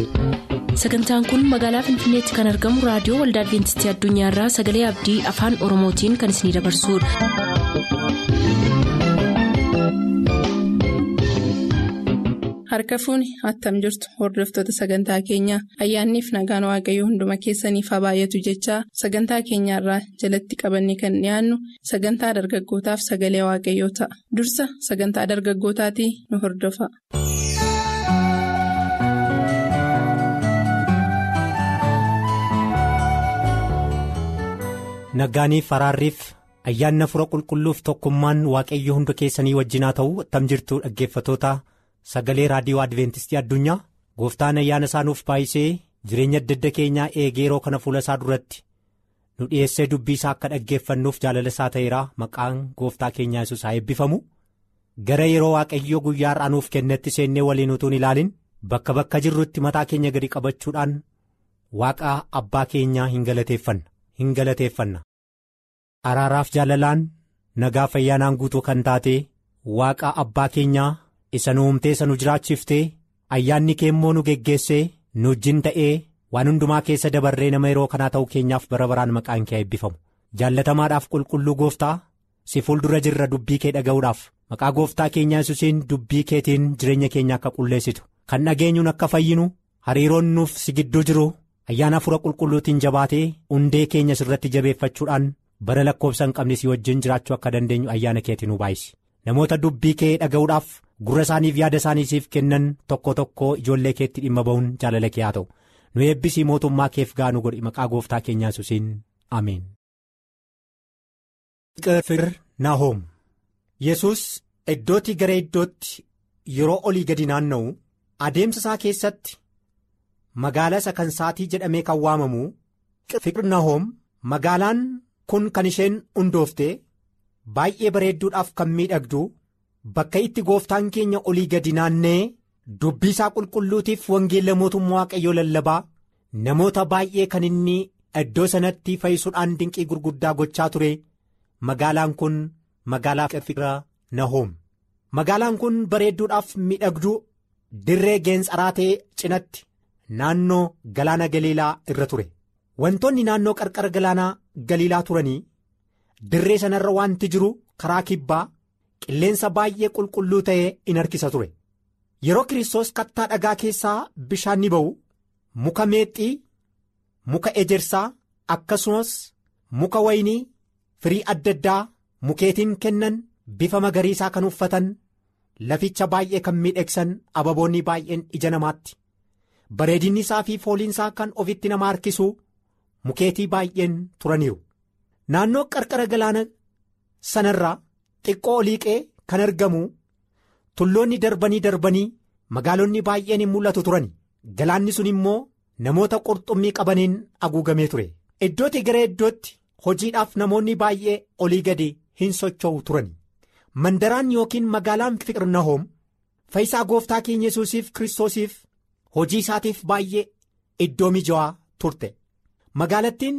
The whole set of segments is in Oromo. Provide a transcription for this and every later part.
sagantaan kun magaalaa finfinneetti kan argamu raadiyoo waldaa adventistii addunyaarraa sagalee abdii afaan oromootiin kan isinidabarsudha. harka fuuni attam jirtu hordoftoota sagantaa keenyaa ayyaanniif nagaan waaqayyoo hunduma keessaniif haa baay'atu jechaa sagantaa keenyaarraa jalatti qabanne kan dhiyaannu sagantaa dargaggootaaf sagalee waaqayyoo ta'a dursa sagantaa dargaggootaatii nu hordofa. Naggaaniif faraarriif ayyaanna fura qulqulluuf tokkummaan waaqayyo hunda keessanii wajjinaa ta'u attam jirtu dhaggeeffatoota sagalee raadiyoo adventistii addunyaa gooftaan ayyaana isaanuuf baay'isee jireenya adda adda keenyaa eegee yeroo kana fuula isaa duratti nu dhiyeessee dubbii isaa akka dhaggeeffannuuf jaalala isaa ta'eera maqaan gooftaa keenyaa yesus haa eebbifamu gara yeroo waaqayyoo guyyaa har'aa nuuf kennetti seennee waliin utuun ilaalin bakka bakka jirrutti mataa keenya gadi qabachuudhaan waaqa abbaa keenyaa hin galateeffanna. hin galateeffanna araaraaf jaalalaan nagaa fayyaanaan guutuu kan taate waaqa abbaa keenyaa isa nu uumtee isa nu jiraachiftee ayyaanni kee immoo nu geggeessee nu wajjin ta'ee waan hundumaa keessa dabarree nama yeroo kanaa ta'uu keenyaaf bara baraan maqaan kee eebbifamu jaallatamaadhaaf qulqulluu gooftaa si fuuldura jirra dubbii kee dhaga'uudhaaf maqaa gooftaa keenyaa yesuusiin dubbii keetiin jireenya keenya akka qulleessitu kan dhageenyuun akka fayyinu hariiroon nuuf si gidduu jiru. ayyaana fura qulqulluutiin jabaatee hundee keenya sirratti jabeeffachuudhaan bara lakkoobsa hin qabne si wajjin jiraachuu akka dandeenyu ayyaana keetiin nu baay'isi namoota dubbii kee dhaga'uudhaaf gurra isaaniif yaada isaaniisiif kennan tokko tokko ijoollee keetti dhimma ba'uun jaalala kee haa ta'u nu eebbisii mootummaa keef gaanu godhi maqaa gooftaa keenyaa yesuusiin ameen. nahoom yesus iddootti gara iddootti yeroo olii gadi naanna'u adeemsa isaa keessatti. magaalaa isa kan saatii jedhamee kan waamamu Fiqirnahoom magaalaan kun kan isheen hundoofte baay'ee bareedduudhaaf kan miidhagdu bakka itti gooftaan keenya olii gadi naannee dubbii isaa qulqulluutiif wangeela mootummaa waaqayyoo lallabaa namoota baay'ee kan inni iddoo sanatti fayyisuudhaan dinqii gurguddaa gochaa ture magaalaan kun magaalaa Fiqirnahoom magaalaan kun bareedduudhaaf miidhagduu dirree geensaraa ta'e cinatti. Naannoo galaana galiilaa irra ture wantoonni naannoo qarqara galaanaa galiilaa turanii dirree sanarra wanti jiru karaa kibbaa qilleensa baay'ee qulqulluu ta'ee in harkisa ture yeroo kiristoos kattaa dhagaa keessaa bishaan ni ba'u muka meexxii muka ejersaa akkasumas muka waynii firii adda addaa mukeetiin kennan bifa magariisaa kan uffatan laficha baay'ee kan miidhagsan ababoonni baay'een ija namaatti. bareedinni isaa fi fooliinsaa kan ofitti nama harkisu mukeetii baay'een turaniiru naannoo qarqara galaana sanarraa xiqqoo oliiqee kan argamu tulloonni darbanii darbanii magaalonni baay'een hin mul'atu turan galaanni sun immoo namoota qurxummii qabaniin haguugamee ture iddootti gara iddootti hojiidhaaf namoonni baay'ee olii gadi hin socho'u turan mandaraan yookiin magaalaan fiqirnahoom fayyisaa gooftaa keenya yesuusiif kiristoosiif. hojii isaatiif baay'ee iddoo mijaawaa turte magaalattiin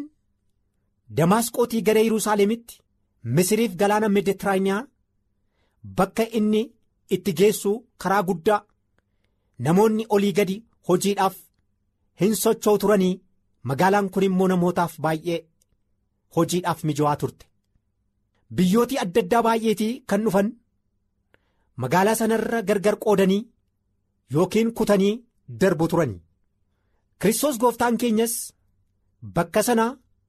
damaasqootii gara yerusaalemitti misiriif galaana meeditiraaniyaa bakka inni itti geessu karaa guddaa namoonni olii gadi hojiidhaaf hin socho'u turanii magaalaan kun immoo namootaaf baay'ee hojiidhaaf mijaawaa turte biyyootii adda addaa baay'eetii kan dhufan magaalaa sanarra gargar qoodanii yookiin kutanii. darbu turani Kiristoos gooftaan keenyas bakka sana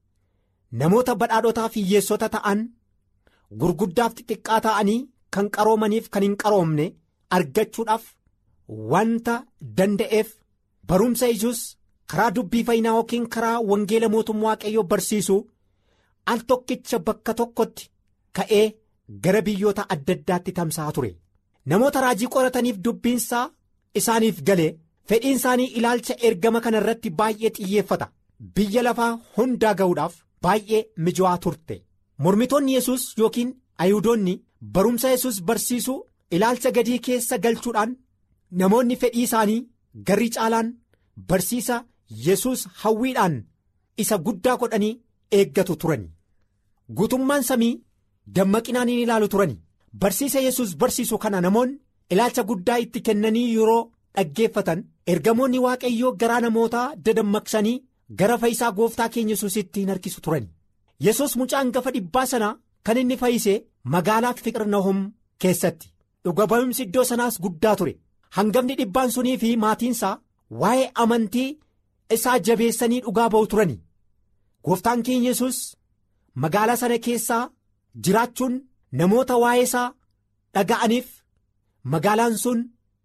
namoota badhaadhotaa fi hiyyeessota ta'an gurguddaaf xixiqqaa ta'anii kan qaroomaniif kan hin qaroomne argachuudhaaf wanta danda'eef barumsa ijus karaa dubbii fayyinaa yookiin karaa wangeela mootummaa waaqayyoo barsiisu al tokkicha bakka tokkotti ka'ee gara biyyoota adda addaatti tamsa'aa ture namoota raajii qorataniif dubbiinsaa isaaniif galee. fedhiin isaanii ilaalcha ergama kana irratti baay'ee xiyyeeffata biyya lafaa hundaa ga'uudhaaf baay'ee mijaawaa turte mormitoonni yesus yookiin ayihudoonni barumsa yesus barsiisuu ilaalcha gadii keessa galchuudhaan namoonni fedhii isaanii garri caalaan barsiisa yesus hawwiidhaan isa guddaa godhanii eeggatu turani guutummaan samii dammaqinaan hin ilaalu turani barsiisa yesus barsiisu kana namoonni ilaalcha guddaa itti kennanii yeroo. dhaggeeffatan ergamoonni waaqayyoo garaa namootaa dadammaqsanii gara fayyisaa gooftaa keenya yesuusitti hin harkisu turan yesus mucaa hangafa dhibbaa sanaa kan inni fayyise magaalaa fiqirnahom keessatti dhuga ba'umsi iddoo sanaas guddaa ture hangafni dhibbaan sunii fi maatiinsaa waa'ee amantii isaa jabeessanii dhugaa ba'u turani gooftaan keenya yesus magaalaa sana keessaa jiraachuun namoota waa'ee isaa dhaga'aniif magaalaan sun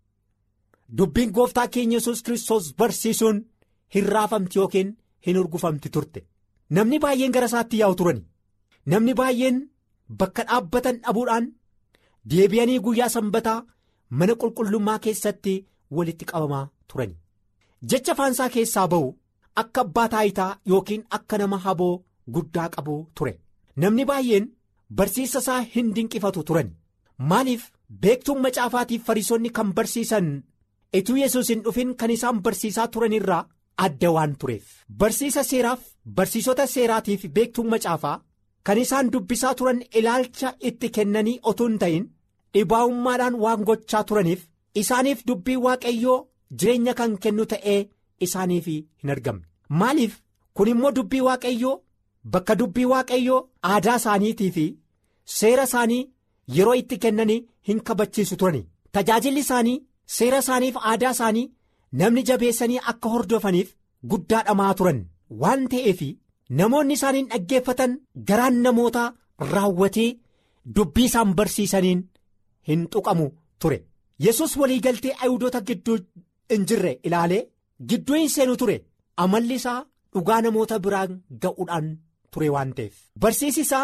dubbiin gooftaa keenya yesus kiristoos barsiisuun hin raafamti yookiin hin urgufamti turte namni baay'een gara isaatti yaa'u turani namni baay'een bakka dhaabbatan dhabuudhaan deebi'anii guyyaa sanbataa mana qulqullummaa keessatti walitti qabamaa turani jecha afaansaa keessaa ba'u akka abbaa taayitaa yookiin akka nama haboo guddaa qabu ture namni baay'een barsiisa isaa hin dinqifatu turan maaliif beektuun macaafaatiif fariisonni kan barsiisan ituu yesus hin dhufin kan isaan barsiisaa turan irraa adda waan tureef barsiisa seeraaf barsiisota seeraatiif beektuun macaafaa kan isaan dubbisaa turan ilaalcha itti kennanii otoo hin ta'in dhibaa'ummaadhaan waan gochaa turaniif isaaniif dubbii waaqayyoo jireenya kan kennu ta'ee isaaniif hin argamne maaliif kun immoo dubbii waaqayyoo bakka dubbii waaqayyoo aadaa isaaniitii fi seera isaanii yeroo itti kennanii hin kabachiisu turani tajaajilli isaanii seera isaaniif aadaa isaanii namni jabeessanii akka hordofaniif guddaa dhamaa turan waan ta'eef namoonni isaaniin dhaggeeffatan garaan namootaa raawwatee dubbii isaan barsiisaniin hin tuqamu ture yesus waliigaltee ayuudota gidduu hin jirre ilaalee gidduu hin seenu ture amalli isaa dhugaa namoota biraan ga'uudhaan ture waan ta'eef barsiisi isaa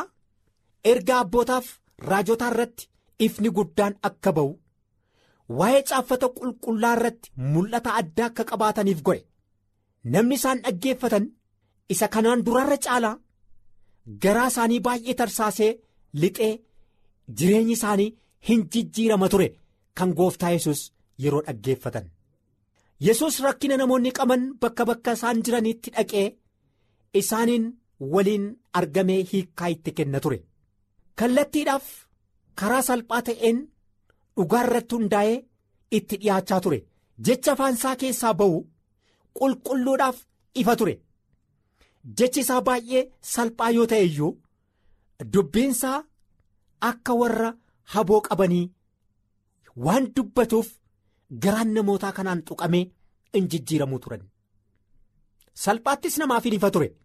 erga abbootaaf raajotaa irratti ifni guddaan akka ba'u waa'ee caaffata qulqullaa irratti mul'ata addaa akka qabaataniif godhe namni isaan dhaggeeffatan isa kanaan duraarra caalaa garaa isaanii baay'ee tarsaasee lixee jireenyi isaanii hin jijjiirama ture kan gooftaa yesus yeroo dhaggeeffatan yesus rakkina namoonni qaban bakka bakka isaan jiranitti dhaqee isaaniin waliin argamee hiikkaa itti kenna ture kallattiidhaaf karaa salphaa ta'een dhugaa irratti hundaa'ee itti dhiyaachaa ture jecha afaansaa keessaa ba'u qulqulluudhaaf ifa ture jechi isaa baay'ee salphaa yoo ta'e iyyuu dubbiinsaa akka warra haboo qabanii waan dubbatuuf garaan namootaa kanaan tuqamee in jijjiiramuu turan salphaattis namaaf hin ifa ture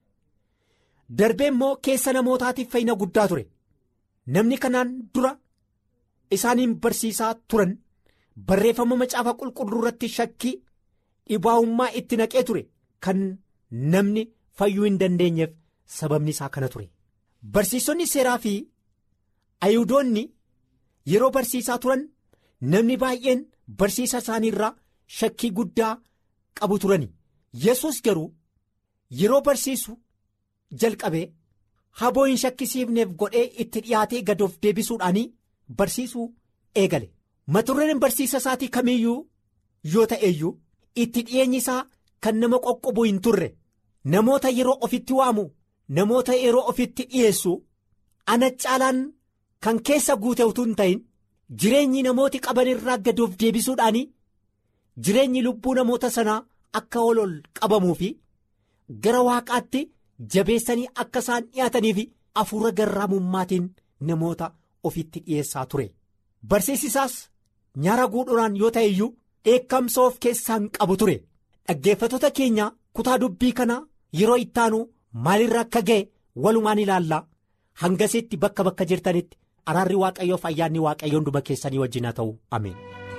darbee immoo keessa namootaatiif fayyina guddaa ture namni kanaan dura isaaniin barsiisaa turan barreeffama macaafa qulqulluu irratti shakkii dhibaa'ummaa itti naqee ture kan namni fayyuu hin dandeenyeef sababni isaa kana ture barsiisonni seeraa fi ayuudoonni yeroo barsiisaa turan namni baay'een barsiisa isaanii irraa shakkii guddaa qabu turani yesus garuu yeroo barsiisu jalqabee haboo hin shakkisiifneef godhee itti dhiyaatee gad of deebisuudhaanii barsiisuu eegale maturreen barsiisa isaatii kamiiyyuu yoo ta'eeyyuu itti dhiyeenyi isaa kan nama qoqqobu hin turre namoota yeroo ofitti waamu namoota yeroo ofitti dhiyeessu ana caalaan kan keessa guute utuu hin ta'in jireenyi namooti qaban irraa gad of deebisuudhaanii jireenyi lubbuu namoota sanaa akka ol ol qabamuu fi gara waaqaatti jabeessanii akka isaan dhiyaatanii fi hafuura garraamummaatiin namoota ofitti dhiyeessaa ture barsiisisaas nyaara guudhuraan yoo ta'e iyyuu dheekkamsa of keessaan qabu ture dhaggeeffattoota keenya kutaa dubbii kanaa yeroo ittaanu maalirra akka ga'e walumaan ilaallaa hangasitti bakka bakka jirtanitti araarri waaqayyoof ayyaanni waaqayyoo hunduma keessanii wajjin haa ta'u ameen.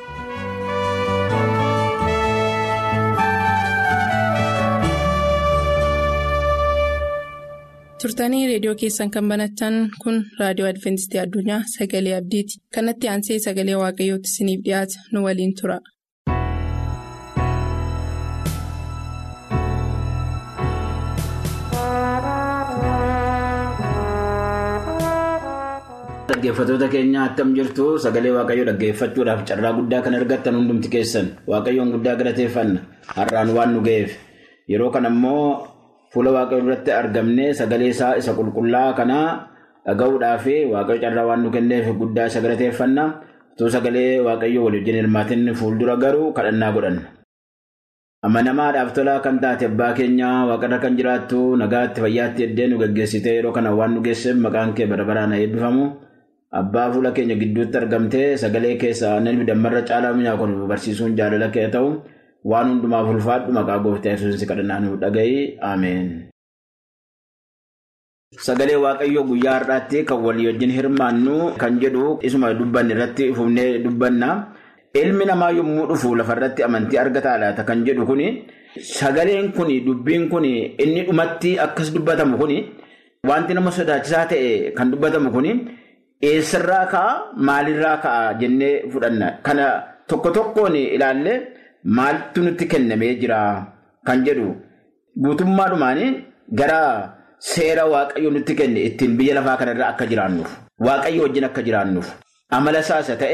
turtanii reediyoo keessan kan banatan kun raadiyoo adventistii addunyaa sagalee abdiiti kanatti aansee sagalee waaqayyootti isiniif dhiyaata nu waliin tura. Dhaggeeffattoota keenya attam jirtu sagalee waaqayyoo dhaggeeffachuudhaaf carraa guddaa kan argattan hundumti keessan waaqayyoon guddaa galateeffanna har'aan waan nu ga'eef yeroo kana immoo fuula waaqayyoo duratti argamnee sagalee isaa isa qulqullaa kanaa dhaga'uudhaaf waaqayyo carraa waan nu kenneef guddaa isa galateeffanna utuu sagalee waaqayyoo walii wajjin hirmaatiin fuuldura garuu kadhannaa godhanna. Amanamaadhaaf tolaa kan taate abbaa keenyaa waaqarra kan jiraattu nagaatti fayyaatti eddee nu gaggeessitee yeroo kana waan nu geesseef maqaan kee bara baraan eebbifamu. Abbaa fuula keenya gidduutti argamtee sagalee keessa namni dammarra caalaa mi'aa kun barsiisuun jaalala kee ta'u waan hundumaaf ulfaadhu maqaa gooftaa yesuusiin kadhannaa nu dhaga'i ameen. Sagalee waaqayyoo guyyaa har'aatti kan walii wajjin hirmaannu kan jedhu isuma dubbanne irratti fufnee dubbanna. Ilmi namaa yommuu dhufu lafarratti amantii argataa laata kan jedhu kuni sagaleen kuni dubbiin kuni inni dhumatti akkas dubbatamu kuni wanti nama sodaachisaa ta'e kan dubbatamu kuni. Eessarraa ka'a maalirraa ka'a jennee fudhanna. Kana tokko tokkoon ilaallee maaltu nutti kennamee jira kan jedhu guutummaadhumaan gara seera waaqayyo nutti kenne ittiin biyya lafaa kanarra akka jiraannuuf waaqayyo wajjin akka jiraannuuf amala isaasa ta'e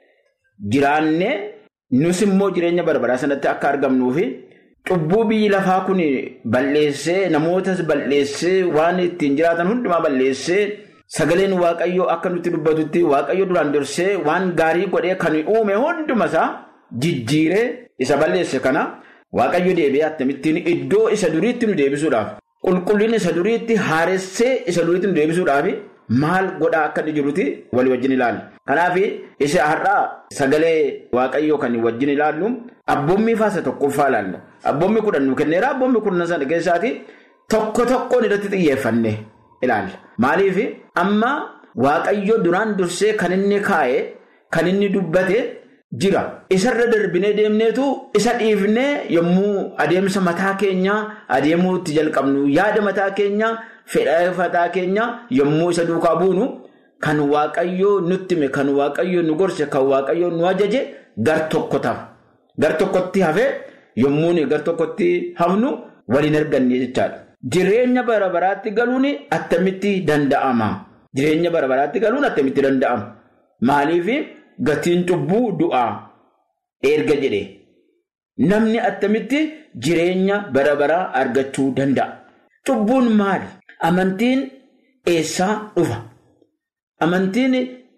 jiraannee nus immoo jireenya barbaraa sanatti akka argamnuufi cubbuu biyyi lafaa kun balleessee namootas balleessee waan ittiin jiraatan hundumaa balleessee. Sagaleen waaqayyoo akka nutti dubbatutti waaqayyo duraan dursee waan gaarii godhee kan uume hundumasaa jijjiiree isa balleesse kana waaqayyo deebi'ee akkamittiin iddoo isa duriitti nu deebisuudhaaf qulqullina isa duriitti haaressee isa duriitti nu deebisuudhaaf maal godhaa akka inni jirutti walii wajjin ilaalla. Kanaaf isa har'aa sagalee waaqayyoo kan wajjin ilaallu abboommii faasa tokkoffaa ilaalla. Abboommii kudhan nu kenneera abboommii kudhan sana keessaati tokko tokkoon irratti xiyyeeffanne. ilaalla. Maaliif amma waaqayyo duraan dursee kan inni kaa'e kan inni dubbate jira. Isarra darbinee deemneetu isa dhiifnee yommuu adeemsa mataa keenyaa adeemuu itti jalqabnu yaada mataa keenyaa fedha mataa keenyaa yommuu isa duukaa buunu kan waaqayyoo nutti hime kan waaqayyoo nu gorse kan waaqayyoo nu ajaje gar tokko ta'a. Gar tokkotti hafee yommuu gar tokkotti hafnu waliin arganne jechaadha. Jireenya bara baraatti galuun attamitti danda'ama? Jireenya bara baraatti galuun attamitti danda'ama? Maaliif gatiin cubbuu du'aa erga jedhe namni attamitti jireenya bara baraa argachuu danda'a? Cubbuun maali? Amantiin eessaa dhufa? Amantiin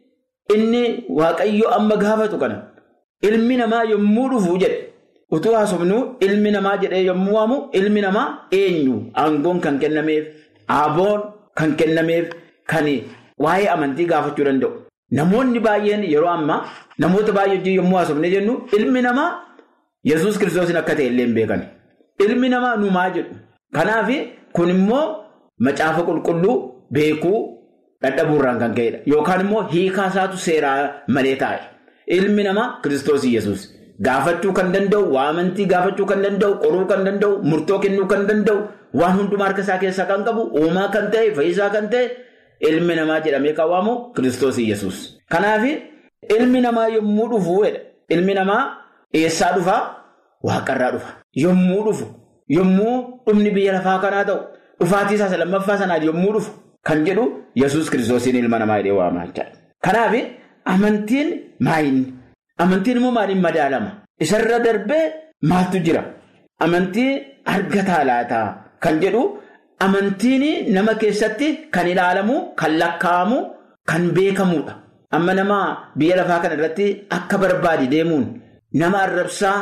inni waaqayyo amma gaafatu kana ilmi namaa yommuu dhufu jedhe. Utuu haasofnu ilmi namaa jedhee yommuu waamu ilmi namaa eenyu aangoon kan kennameef aboon kan kennameef kan waa'ee amantii gaafachuu danda'u. Namoonni baay'een yeroo ammaa namoota baay'ee yommuu haasofne jennu ilmi namaa yesus kiristoosiin akka ta'e illee hin beekan. Ilmi namaa numaa jedhu. Kanaaf kun immoo macaafa qulqulluu beekuu dadhabuurraan kan ka'edha. Yookaan immoo hiikaa isaatu seeraa malee taa'e. Ilmi namaa kiristoosii yesus. Gaafachuu kan danda'u, waa amantii gaafachuu kan danda'u, qoruu kan danda'u, murtoo kennuu kan danda'u, waan hundumaa harka isaa keessaa kan qabu, uumaa kan ta'e, fayyisaa kan ta'e, ilmi namaa jedhamee kan waamu Kiristoos Iyyasuus. Kanaaf ilmi namaa yommuu dhufu, ilmi namaa eessaa dhufaa? Waaqarraa dhufa. Yommuu dhufu, yommuu dhumni biyya lafaa kanaa ta'u, dhufaatii isaa lammaffaa sanaan yommuu dhufu kan jedhu Yesuus Kiristoosiin ilma namaa jedhee waamaa jechaadha. Kanaaf amantiin maayinni? Amantiin immoo maaliin madaalama? Isarra darbee maaltu jira? Amantii argataa laataa kan jedhu amantiin nama keessatti kan ilaalamu, kan lakkaa'amu, kan beekamudha. Amma nama biyya lafaa kana irratti akka barbaade deemuun nama arrabsaa,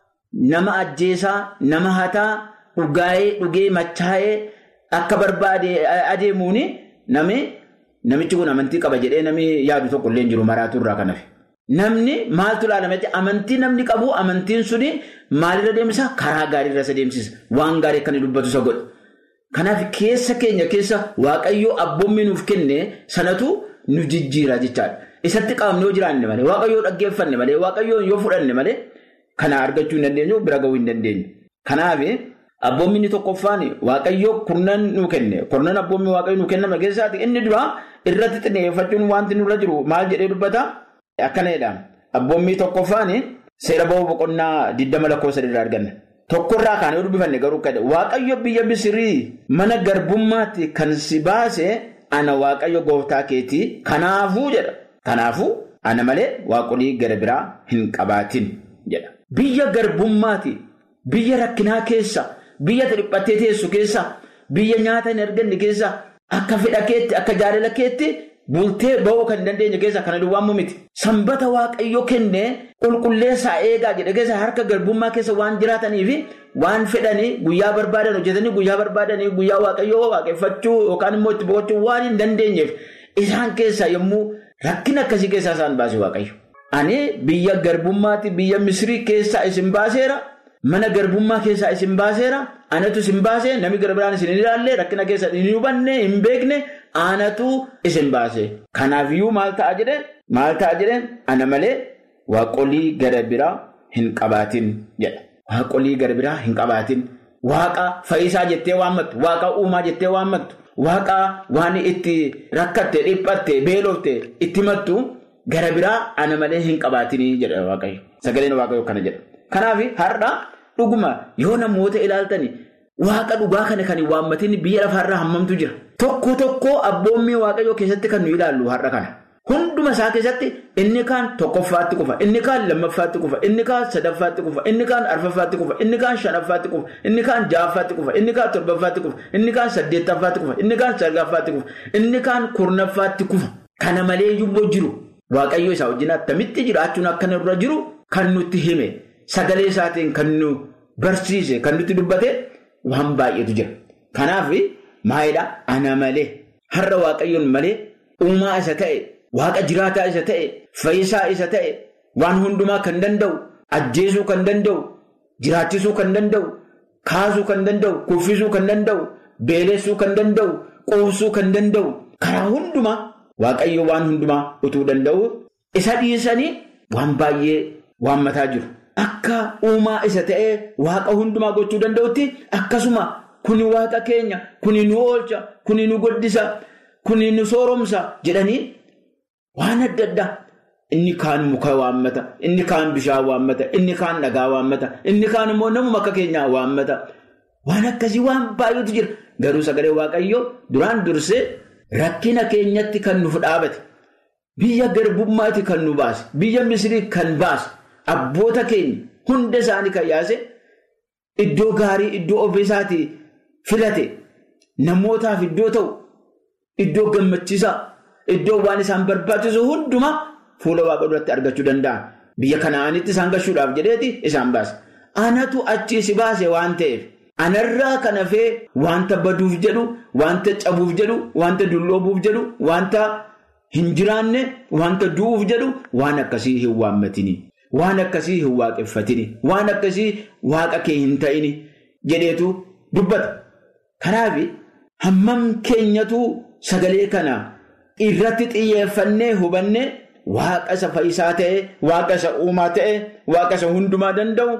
nama ajjeesaa, nama hataa, dhugaa'ee, dhugee, machaa'ee akka barbaade adeemuun namichi kun amantii qaba jedhee namni yaadu tokko illee hin jiru maraatu irraa kan hafe. Namni maaltu ilaalama jecha amantii namni qabu amantiin suni maalirra deemsa karaa gaariirra isa deemsisa waan gaarii akka inni dubbatu isa godha. Kanaaf keessa keenya keessa waaqayyoo abboommii nuuf kenne sanatu nu jijjiira jechaadha. Isatti qabamne yoo jiraanne malee waaqayyoo dhaggeeffanne malee waaqayyoo yoo fudhanne malee kana argachuu hin dandeenyu bira gahuu hin dandeenyu. Kanaaf abboommii inni tokkoffaan waaqayyoo kurnan nu kenne kurnan abboommii waaqayyoo nu kenname keessaati inni dura irratti xinneeffachuun wanti nurra jiru maal jedhee dubbata. Akkana jedhama. Abboommii tokkoffaan seera ba'uu boqonnaa 20 lakkoofsa irraa arganna. Tokkorraa kaanee yoo dubbifanne garuu kadhe Waaqayyo biyya Misirii mana garbummaatti kan si baase ana Waaqayyo gooftaa keetii kanaafuu jedha. Kanaafuu ana malee waaqolii gara biraa hin qabaatin jedha. Biyya garbummaatti biyya rakkinaa keessa biyya dhiphattee teessu keessa biyya nyaata hin arganne keessa akka fedha keetti akka jaalala keetti bultee ba'uu kan dandeenye keessa kana duwwaamuu miti. Sanbata waaqayyo kenne qulqulleessaa eegaa jedhe keessa harka garbummaa keessa waan jiraataniif waan fedhanii guyyaa barbaadan hojjetanii guyyaa barbaadanii guyyaa waaqayyoo waaqeffachuu yookaan immoo itti boqochuu waan hin dandeenyeef isaan keessaa yommuu rakkina akkasii keessaa isaan baase waaqayyo. Ani biyya garbummaatti biyya Misrii keessaa isin baaseera. Mana garbummaa keessaa isin baaseera. Anatu isin baasee namni gara biraan isin hin ilaalle rakkina keessa hin hubanne hin beekne anatu isin baase. Kanaafiyyuu maal ta'a jedhee maal ta'a jedhee ana malee waaqolii gara biraa hin qabaatin jedha. Waaqolii gara biraa hin qabaatin. Waaqa fayyisaa jettee waammattu. Waaqa uumaa jettee waammattu. Waaqa waan itti rakkatte dhiphatte beelofte itti mattu. Gara biraa ana malee hin qabaatinii jedha waaqayyo. Sagaleen waaqayyo kana jedha. Kanaaf har'a dhuguma yoo namoota ilaaltani waaqa dhugaa kana kan hin waammatin biyya lafaarraa hammamtu jira. Tokko tokko abboommii waaqayyoo keessatti kan nu ilaallu har'a kana. Hunduma isaa keessatti inni kaan tokkoffaatti kufa, inni kaan lammaffaatti kufa, inni kaan sadaffaatti kufa, inni kaan arfaffaatti kufa, inni kaan shanaffaatti kufa, inni kaan ja'affaatti kufa, inni kaan torbaffaatti kufa, inni kaan saddeettaffaatti kufa, inni kaan sagalaffaatti kufa, inni kaan kurnaffaatti kufa. Kana malee yubboo jiru. Waaqayyo isaa wajjin attamitti jiraachuun akka irra jiru kan nutti hime sagalee isaatiin kan nu barsiise kan nutti dubbate waan baay'eetu jira. Kanaaf maayidhaa ana malee har'a waaqayyoon malee uumaa isa ta'e waaqa jiraataa isa ta'e fayyisaa isa ta'e waan hundumaa kan danda'u ajjeesuu kan danda'u jiraachisuu kan danda'u kaasuu kan danda'u kuffisuu kan danda'u beelessuu kan danda'u quubsuu kan danda'u karaa hundumaa. Waaqayyo waan hundumaa utuu danda'u isa dhiisanii waan baay'ee waammataa jiru. Akka uumaa isa ta'ee waaqa hundumaa gochuu danda'utti akkasuma kuni waaqa keenya, kuni nu oolcha, kuni nu guddisa, kuni nu sooromsa jedhanii waan adda addaa. Inni kaan muka waammata, inni kaan bishaan waammata, inni kaan dhagaa waammata, inni kaan immoo namuma akka keenyaa waammata. Waan akkasii waan baay'eetu jira. Garuu sagalee waaqayyoo duraan dursee. Rakkina keenyatti kan nuuf dhaabate biyya garbummaatti kan nu baase biyya misrii kan baase abboota keenya hunda isaanii kan yaase iddoo gaarii iddoo ofiisaatii filate namootaaf iddoo ta'u iddoo gammachiisaa iddoo waan isaan barbaachisu hundumaa fuula waaqa duratti argachuu danda'an biyya kanaanitti isaan gashuudhaaf jedheeti isaan baase anatu achii si baase waan ta'eef. Anarraa kan hafee wanta baduuf jedhu, wanta cabuuf jedhu, wanta dulloobuuf jedhu, wanta hin jiraanne, wanta du'uuf jedhu waan akkasii hin waammatini. Waan akkasii hin waaqeffatini. Waan akkasii waaqa kee hin ta'ini jedheetu dubbata. Kanaaf hammam keenyatu sagalee kana irratti xiyyeeffannee hubannee waaqa isa fayyisaa ta'e, waaqa isa uumaa ta'e, waaqa isa hundumaa danda'u.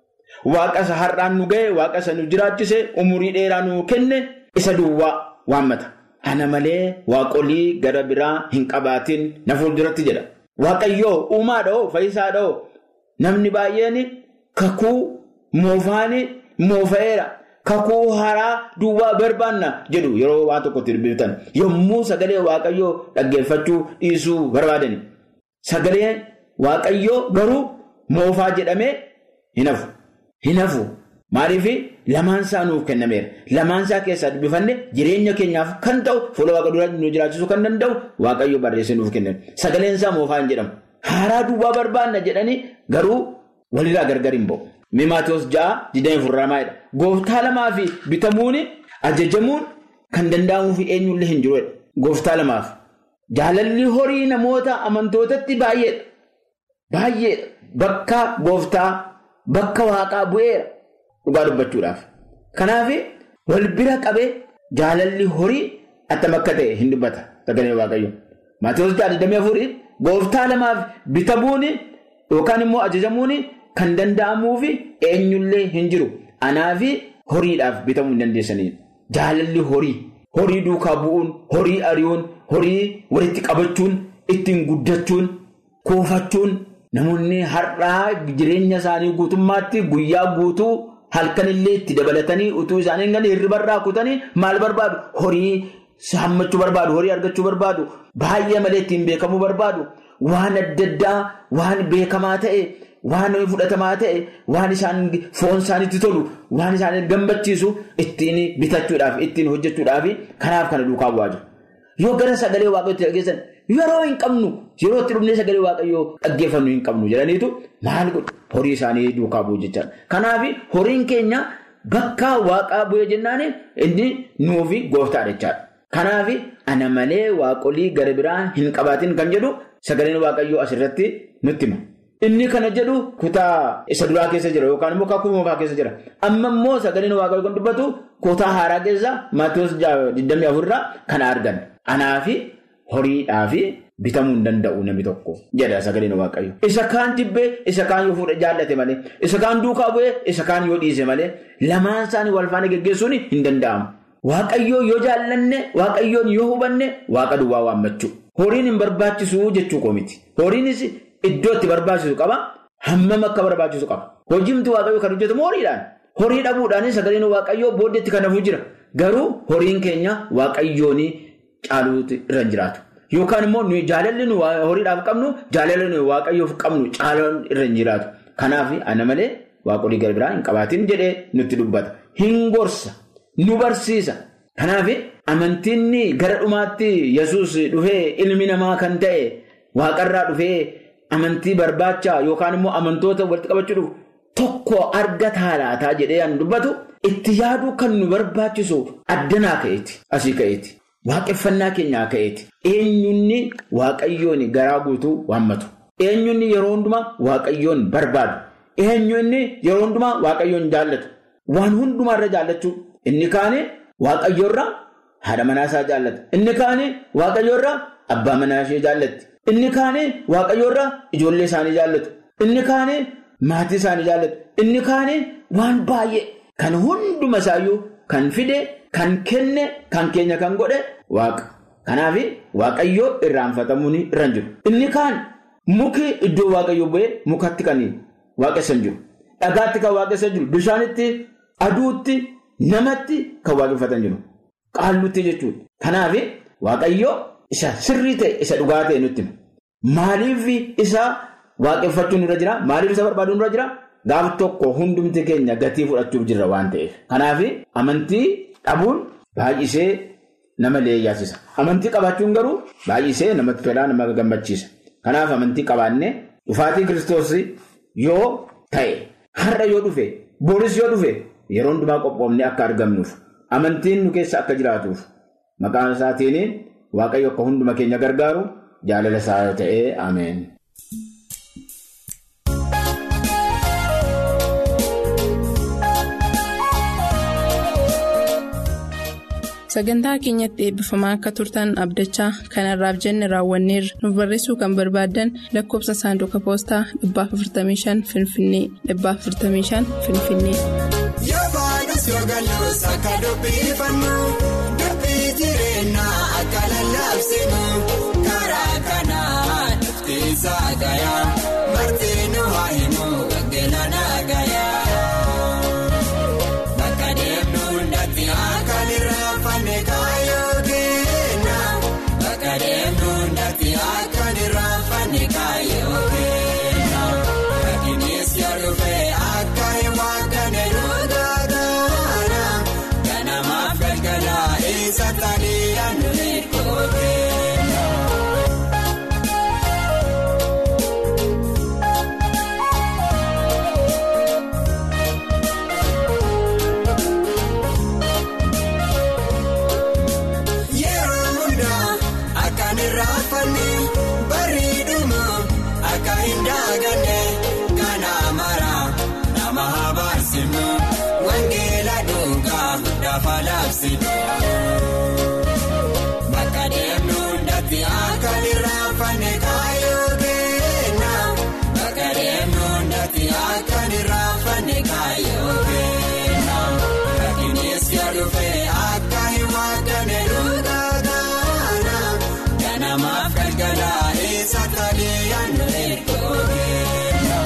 Waaqa isa har'aan nu ga'e, waaqa isa nu jiraachise, umurii dheeraa nu kenne isa duwwaa waammata. Ana malee waaqolii gara biraa hin qabaatin na fuulduratti jedha. Waaqayyoo uumaadhoo fayyisaadhoo namni baay'een kakuu moofaani moofa'eera. Kakuu haaraa duwwaa barbaanna jedhu yeroo waan tokkotti dubbiftan yommuu sagalee waaqayyoo dhaggeeffachuu dhiisuu barbaadani. Sagaleen waaqayyoo garuu moofaa jedhamee hin hafu. Hin hafu maaliif lamaan isaa nuuf kennameera. Lamaan isaa keessaa dubbifanne jireenya keenyaaf kan ta'u fuula waaqa duratti nu jiraachisuu kan danda'u waaqayyo barreessee nuuf kenname. Sagaleen isaa moofaa hin jedhamu. Haaraa duwwaa barbaanna jedhanii garuu walirraa gargar hin ba'u. Maatiyoos ja'a digdamii afurramaadha. Gooftaa lamaa fi bitamuun ajajamuun kan danda'amuuf eenyullee hin jiru. Gooftaa lamaaf. Jaalalli horii namoota amantootatti baay'eedha. Baay'eedha. Bakka gooftaa. Bakka waaqaa bu'eera dhugaa dubbachuudhaaf. Kanaaf wal bira qabee jaalalli horii attam akka ta'e hin dubbata sagalee waaqayyo. Maatiyoos ja'a digdamii afurii gooftaa lamaaf bitamuun yookaan immoo ajajamuun kan danda'amuuf eenyullee hin jiru. Anaaf horiidhaaf bitamuu hin dandeessanidha. Jaalalli horii, horii duukaa bu'uun, horii ari'uun, horii walitti qabachuun, ittiin guddachuun, kuufachuun. Namoonni har'aa jireenya isaanii guutummaatti guyyaa guutuu halkanillee itti dabalatanii utuu isaanii hin hirribarraa kutanii maal barbaadu? Horii hammachuu barbaadu, horii argachuu barbaadu, baay'ee malee ittiin beekamuu barbaadu, waan adda addaa, waan beekamaa ta'e, waan fudhatamaa ta'e, waan isaan foon isaaniitti tolu, waan isaan gammachiisu ittiin bitachuudhaaf, ittiin hojjechuudhaaf kanaaf kana duukaa bu'aa jiru. Yoo gara sagalee waaqayyootti dhageessan yeroo hin qabnu yeroo itti dhufnee sagalee waaqayyoo dhaggeeffannu hin qabnu jedhaniitu maal godhu horii isaanii duukaa bu'u jechaadha. Kanaaf horiin keenya bakka waaqaa bu'ee jennaan inni nuufi gooftaadha jechaadha. Kanaaf ana malee waaqolii gara biraa hin qabaatin kan jedhu sagaleen waaqayyoo asirratti nutti hima. Inni kana jedhu kutaa isa duraa keessa jira yookaan immoo kakuu moofaa keessa jira. Amma immoo sagaleen waaqayyoo kan dubbatu kutaa haaraa keessa Maatiyus 24 irraa kana argan. Anaafi horiidhaafi bitamuu hin danda'u namni tokko jedha sagaleen waaqayyo. Isa kaan jibbee isa kaan yoo fuudhe jaallate malee isa kaan duukaa bu'ee isa kaan yoo dhiise malee lamaan isaanii wal faana geggeessuun hin danda'amu. Waaqayyoo yoo jaallanne waaqayyoon yoo hubanne waaqa duwwaa waammachuu. Horiin hin barbaachisu jechuu koo miti. Horiinis iddoo itti barbaachisu qaba. Hammam akka barbaachisu qaba. Hojiimti waaqayyoo kan hojjetamu horiidhaan. Horii dhabuudhaan sagaleen waaqayyoo booddeetti kan hafuu jira. Garuu horiin keenya waaqayyoon caaluutu irra hin jiraatu. Yookaan immoo jaalalli nu horiidhaaf qabnu jaalalli nu waaqayyoof qabnu caaluun irra hin jiraatu. Kanaaf ana malee waaqolii gara biraa hin qabaatin jedhee nutti dubbata. Hin gorsa. Nu barsiisa. Kanaaf amantiin gara dhumaatti yesus dhufee ilmi namaa kan ta'e waaqarraa dhufee amantii barbaacha yookaan immoo amantoota walitti qabachuudhuuf tokko argataa laataa jedhee an dubbatu itti yaaduu kan nu barbaachisu addanaa ka'eeti. Asii ka'eeti. Waaqeffannaa keenyaa ka'eeti. Eenyunni waaqayyoon garaa guutuu waammatu. Eenyunni yeroo hundumaa waaqayyoon barbaadu. Eenyunni yeroo hundumaa waaqayyoon jaallatu. Waan hundumaarra jaallachuu. Inni kaane waaqayyoorra haadha manaasaa jaallata. Inni kaane waaqayyoorra abbaa manaashee jaallatti. Inni kaane waaqayyoorra ijoollee isaanii jaallatu. Inni kaane maatii isaanii jaallatu. Inni kaane waan baay'ee kan hunduma isaayyuu kan fide, kan kenne, kan keenya kan godhe waaqa. Kanaaf waaqayyoo irraanfatamuun irra hin jiru. Inni kaan muki iddoo waaqayyoo bu'ee mukatti kan waaqessan jiru. Dhagaatti kan waaqessan jiru. Bishaanitti, aduutti. Namatti kan waaqeffatan jiru. Qaallutti jechuudha. Kanaaf waaqayyoo isa sirrii ta'e isa dhugaa ta'e nutti hima. Maaliif isa waaqeffachuun irra jira? Maaliif isa barbaaduun irra jira? Gaaf tokko hundumti keenya gatii fudhachuuf jirra waan ta'eef. Kanaaf amantii dhabuun baay'isee nama leeyyaasisa. Amantii qabaachuun garuu baay'isee namatti tolaa nama gammachiisa. Kanaaf amantii qabaannee dhufaatii kiristoos yoo ta'e har'a yoo dhufe booris yoo dhufe. Yeroo hundumaa qophoofne akka argamnuuf amantiin nu keessa akka jiraatuuf maqaan isaatiin waaqayyo akka hunduma keenya gargaaru jaalala isaa ta'ee ameen. Sagantaa keenyatti eebbifamaa akka turtan abdachaa kanarraaf jenne raawwanneerra nuuf barreessuu kan barbaaddan lakkoofsa saanduqa poostaa 455 Finfinnee 455 Finfinnee. Yoogalus akka dubbifannu dubbii jireenyaa akka lallaabsinu karaa kanaa dhuftiisa gayaa marti nu haa himu gaggeelana gayaa bakka deemnu hundatti akka nirraanfanne kaayoo kenna bakka deemnu hundatti akka nirraanfanne kaayoo kenna rakkinis yoo dhufe akka hin waaqanne dhugaa. Satanii yaaduu eeggooteera. Yeroo hundaa akka nirraanfanne bareeduma akka hin daaganne kana mara nama habaasinu wangeela dhugaa dafa laabsinu. Bakka deemnu hundatti akka nirraanfanne kaayoo kenna. Bakka deemnu hundatti akka nirraanfanne kaayoo kenna. Rakkinis yoo dhufe akka hin waaqanne dhugaa gaana. Ganamaaf galgala isa talee yaadnu eeggoo kenna.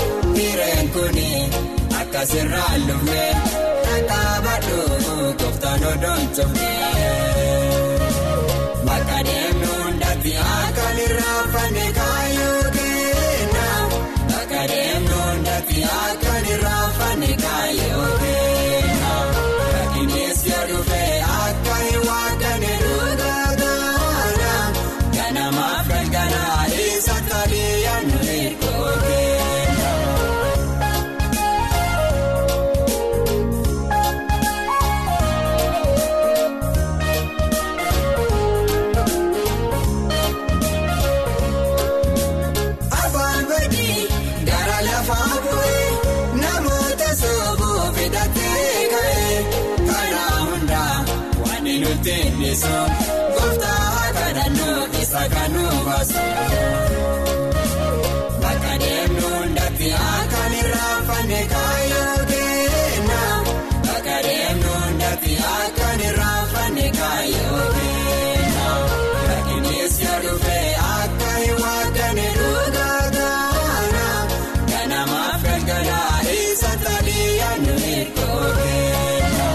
Sirraa lufee akka baaduu gooftaa isaan odoontoofne. Bakka deemnu hundatti akka nirraanfanne kaayyoo kenna. Bakka deemnu hundatti akka nirraanfanne kaayyoo kenna. Rakkinees yoo dhufe akka hin waaqanne dhugaa taana. Ganamaaf galgalaa isa talee yaadnu eegoo kenna. Afaan badii gara lafaa bu'ee namoota soobuu fidatee ka'ee karaa hundaa waan nuti dhiyeessu gooftaa kadhannoo isa kan nu baasu. Bakka deemnu hundatti akka nirraanfanne kaayyoo kenna. Bakka deemnu hundatti akka nirraanfanne kaayyoo kenna. Rakkinees yoo dhufe akka hin waaqanne dhugaa taana. Ganamaaf galgalaa isa talee yaadnu eegoo kenna.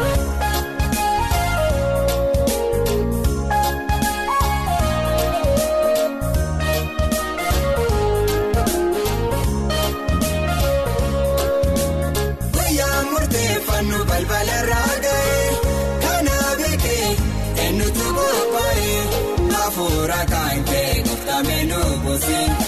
Guyyaa murteeffannu balbala irraa ga'ee kana beekee eenyutu qophaa'ee hafuura kan ka'e gooftamee nu buusin